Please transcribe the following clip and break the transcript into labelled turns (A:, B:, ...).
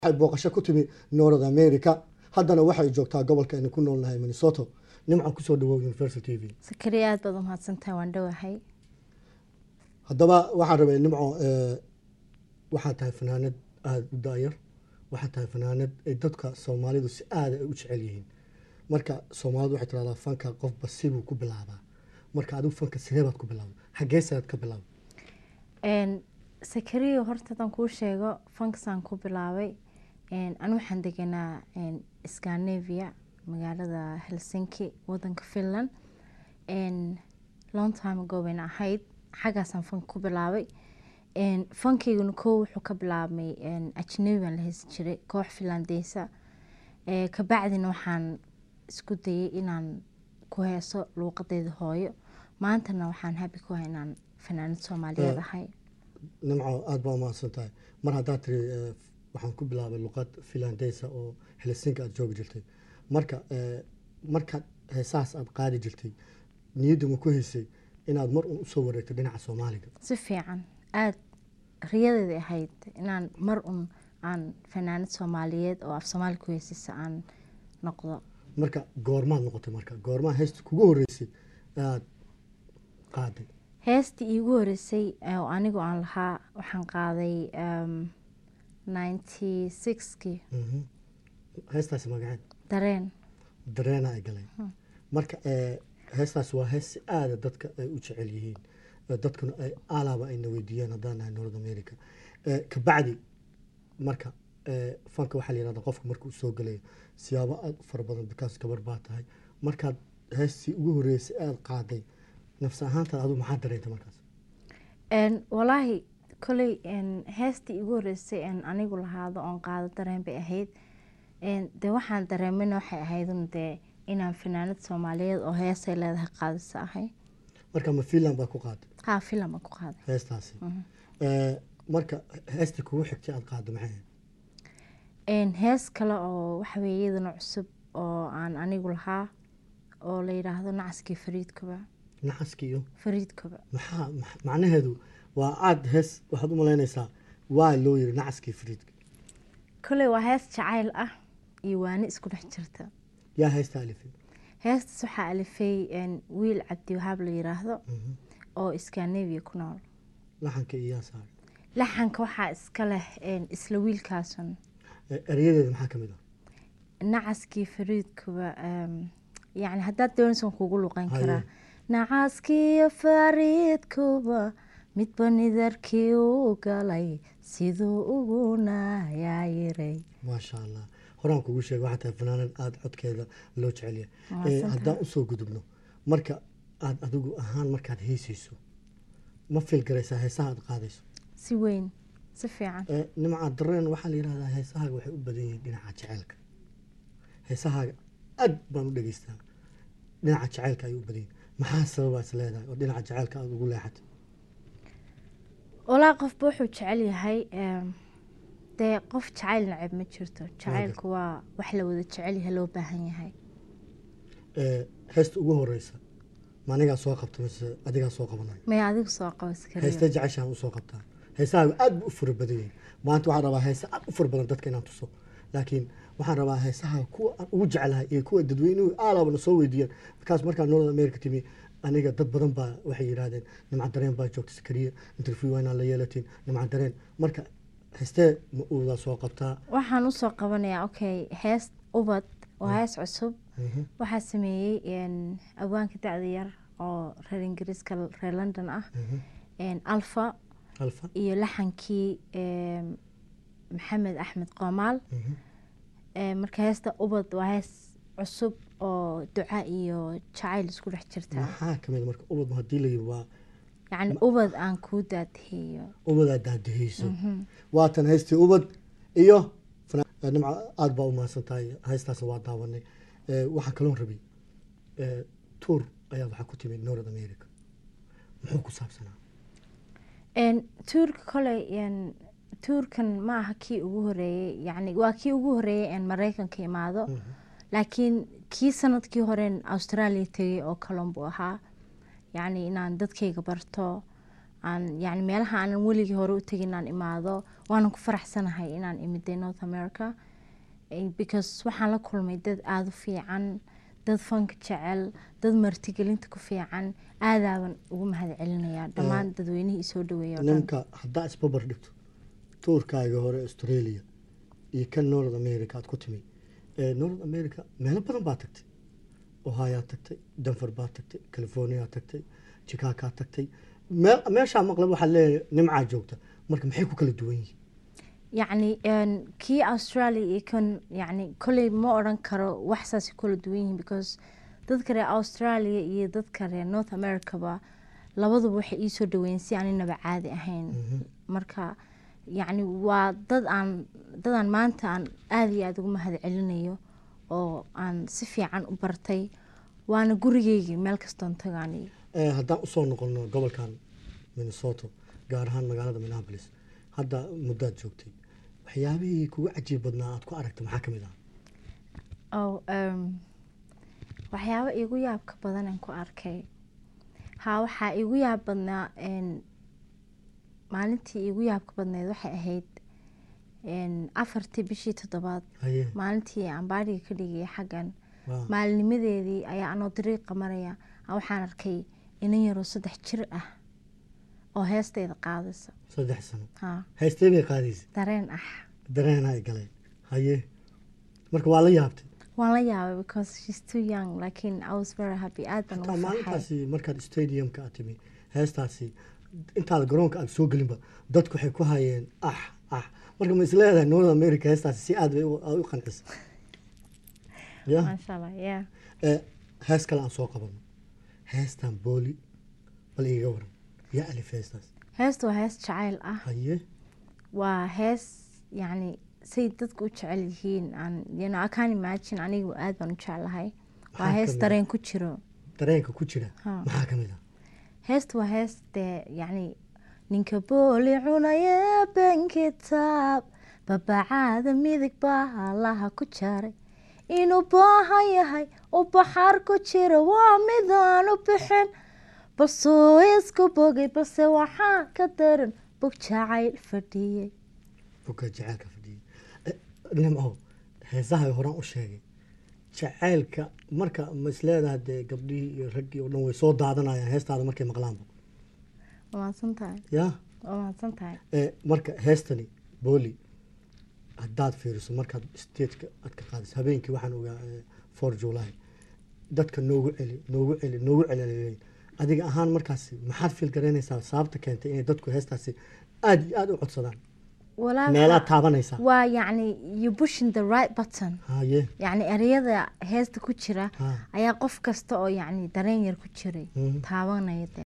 A: waxay booqasho ku timi north america haddana waxay joogtaa gobolka aynu ku noolnahay minnesota nimcan kusoo dhawow universal t v
B: sakariya aad baad umahadsantahay waan dhowahay
A: haddaba waxaan rabay nimco waxaad tahay fanaanad aada u daayar waxaad tahay fanaanad ay dadka soomaalidu si aada ay u jecel yihiin marka soomaalidu waxay tiraahdaa fanka qofba sibuu ku bilaabaa marka adigu fanka sidee baad ku bilaabay xaggeesaad ka bilaabay
B: sakariya horta haddaan kuu sheego fankasaan ku bilaabay anu waxaan deganaa scandinavia magaalada helsinki wadanka finland long time ago bayna ahayd xaggaasaan fanka ku bilaabay fankayguna koo wuxuu ka bilaabmay ajnabi baan la heysan jiray koox finlandeysa kabacdina waxaan isku dayay inaan ku heeso luuqadeeda hooyo maantana waxaan habi ku hay inaan fanaanad soomaaliyeed ahay
A: nimco aada baa umahadsan tahay mar haddaad tiri waxaan ku bilaabay luqad finlandeysa oo helsinki aada joogi jirtay marka markaad heesahaas aada qaadi jirtay niyaddu ma ku haysay inaad mar un usoo wareegto dhinaca soomaaliga
B: si fiican aada riyadeeda ahayd inaan mar un aan fanaanad soomaaliyeed oo af soomaali ku heysisa aan noqdo
A: marka goormaad noqotay marka goormaa heesta kugu horeysay aada qaaday
B: heestii iigu horeysay oo anigu aan lahaa waxaan qaaday ninety sixkii
A: heestaasi magaceed
B: dareen
A: dareena ay galay marka heestaas waa hees si aada dadka ay u jecel yihiin dadkuna ay alaaba ayna weydiiyaan haddaan nahay north america kabacdi marka fanka waxaa la yihahda qofka markuu soo galayo siyaabo aada u fara badan bikaas gabar baa tahay markaad heestii ugu horeysay aada qaaday nafsi ahaantaad adigu maxaa dareentay markaas
B: walaahi koley heestii igu horeysay anigu lahaado oon qaado dareen bay ahayd dee waxaan dareemina waxay ahaydun dee inaan fanaanad soomaaliyeed oo heesay leedahay qaadisa ahay
A: marka ma finland baa ku qaaday
B: haa filan baan ku qaaday
A: heestaasi marka heestii kugu xigtay aada qaado maxay ahayd
B: hees kale oo waxaweye iyadana cusub oo aan anigu lahaa oo la yidhaahdo nacaskii fariidkuba
A: naxaski iyo
B: fariidkuba
A: maxaa macnaheedu waa aada hees waxaad u malaynaysaa waa loo yiri nacaskii fariidka
B: koley waa hees jacayl ah iyo waani isku dhex jirta
A: yaa heesta alifay
B: heestaas waxaa alifay wiil cabdi wahaab la yiraahdo oo scandinavia ku nool
A: laxanka iyo yaa saaray
B: laxanka waxaa iska leh isla wiilkaasun
A: erayadeeda maxaa ka mid ah
B: nacaskii fariidkuba yacni haddaad doonaysan kugu luqan karaa nacaskiiyo fariidkuba midba nidarkii u galay siduu uguna yaayiray
A: maasha allah horaan kugu sheega waxaa tahay fanaanad aada codkeeda loo jecel yahay haddaan usoo gudubno marka aada adigu ahaan markaad heysayso ma fil garaysaa heesaha aada qaadayso
B: si weyn si fiican
A: nimca dareen waxaa la yihahdaa heesahaaga waxay u badan yihiin dhinaca jaceylka heesahaaga aad baan u dhegeystaa dhinaca jaceylka ayay u badan yihin maxaa sababaas leedahay oo dhinaca jaceylka aada ugu leexatay
B: walaa qofba wuxuu jecel yahay dee qof jacayl nacab ma jirto jacaylku waa wax la wada jecel yahay loo baahan yahay
A: heesta ugu horeysa ma anigaa soo qabta mise adigaa soo qabanaya
B: maya adigu soo qabo iskariyo
A: heesta jeceshaan usoo qabtaa heesahaaga aada bu u fura badan yihin maanta waxaan rabaa heesa aada u fura badan dadka inaan tuso laakiin waxaan rabaa heesaha kuwa aan ugu jeclahay iyo kuwa dadweynuhu aalaabana soo weydiiyaan markaas markaa north america timi aniga dad badan baa waxay yidhaahdeen nimca dareen baa joogta sakariya interview waa inaan la yeelatin nimca dareen marka heestee ma uudaa soo qabtaa
B: waxaan usoo qabanayaa okay hees ubad waa hees cusub waxaa sameeyey awaanka dacda yar oo reer ingiriiska reer london ah alfa
A: alfa
B: iyo laxankii maxamed axmed qoomaal marka heesta ubad waa hees cusub oo duca iyo jacayl isku dhex jirta
A: maxaa kamid marka ubad hadii la yiri waa
B: yacni ubad aan kuu daadihiyo
A: ubadaa daadihayso waatan heystii ubad iyo nimca aada baa u mahadsan tahay heystaas waa daawanay waxaa kaloon rabay tuur ayaa waxaa ku timid north america muxuu ku saabsanaa
B: tuurka koley tuurkan ma aha kii ugu horeeyey yani waa kii ugu horeeyey mareykanka imaado laakiin kii sanadkii horen australia tegay oo kalon buu ahaa yacni inaan dadkayga barto aan yani meelaha aanan weligii hore u tegin inaan imaado waanan ku faraxsanahay inaan imiday north america Eh, because waxaan la kulmay dad aada u fiican dad fanka jecel dad martigelinta ku fiican aadaaban ugu mahad celinayaa dhammaan dadweynihii isoo dhaweeya oo dhan
A: ninka haddaa isbabar dhigto tuurkaaga hore australia iyo kan north america aad ku timi Eh, north america meelo badan baa tagtay ohioad tagtay denver baa tagtay california tagtay chicagoad tagtay meel- meeshaa maqlab waxaad leeyahay nimcaa joogta marka maxay ku kala duwan yihiin
B: yacni een, kii australia iyo kan yacni kolley ma odhan karo wax saasay kula duwan yihiin because dadka reer australia iyo dadka reer north americaba labaduba waxay iisoo dhaweeyeen si aaninaba caadi ahayn marka yacni waa dad aan dad aan maanta aan aada iyo aada ugu mahad celinayo oo aan si fiican u bartay waana gurigeygii meel kastoon tagaani
A: Eh, haddaan usoo noqono gobolkan minnesota gaar ahaan magaalada minneapolis hadda muddaad joogtay waxyaabihii kugu cajiib badnaa aad ku aragta maxaa ka mid ah
B: oh um, waxyaabo iigu yaabka badan aan ku arkay haa waxaa iigu yaab badnaa een, maalintii iigu yaabka badneed waxay ahayd een, afartii bishii toddobaad
A: haye
B: maalintii aan baadhiga ka dhigaya xaggan
A: waa
B: maalinimadeedii ayaa anoo dariiqa maraya aa waxaan arkay inan yaroo saddex jir ah oo heestayda qaadaysa
A: saddex sano
B: haa
A: haystee bay qaadaysa
B: dareen ah
A: dareen ay galeen haye marka waa la yaabtay
B: waan la yaabay because she's too young laakiin I was very happy aad baan
A: hataa
B: ugu farxay
A: maalintaasi markaad stadiumka aad timi heestaasi intaada garoonka aad soo gelinba dadku waxay ku hayeen ah ah marka ma isleedahay north america heestaasi si aad bay u- u qancisa ya
B: maasha allah yeah
A: Eh, hees kale aan soo qabano heestan booli bal iiga waran yaa alif heestaas
B: heestu waa hees jacayl ah
A: haye
B: waa hees yacni say dadku u jecel yihiin aan you know, I can't imagine anigu aad baan u jeclahay waa
A: Maxaa
B: hees
A: kamid ah?
B: dareen ku jiro
A: dareenka ku jira
B: Ha.
A: maxaa ka mid ah
B: heestu waa hees dee yacni ninka booli cunaya ben kitaab babacaada midig baa allaha ku jaray inuu baahan yahay u baxaar ku jira waa midaan u bixin balsuu isku bogay balse waxaa ka daran bog jacayl fadhiyey
A: buka jacaylka fadhiya Eh, nimco heesaha horaan u sheegay jacaylka marka ma isleedahay dee gabdhihii iyo raggii oo dhan way soo daadanayaan heestaada markay maqlaanba
B: waa mahadsan tahay
A: ya
B: waa mahadsan tahay
A: Eh, marka heestani booli haddaad fiiriso markaad stageka aad ka qaadayso habeenkii waxaan ogaa eh, four july dadka noogu celi noogu celi noogu celeleyn adiga ahaan markaasi maxaad fiil garaynaysaa sababta keentay inay dadku heestaasi aada iyo aada u codsadaan
B: walaa
A: meelaad taabanaysaa
B: waa yacni you pushing the right button
A: haye
B: yacni ereyada heesta ku jira
A: ha
B: ayaa qof kasta oo yacni dareen yar ku jiray
A: Mhm.
B: taabanaya de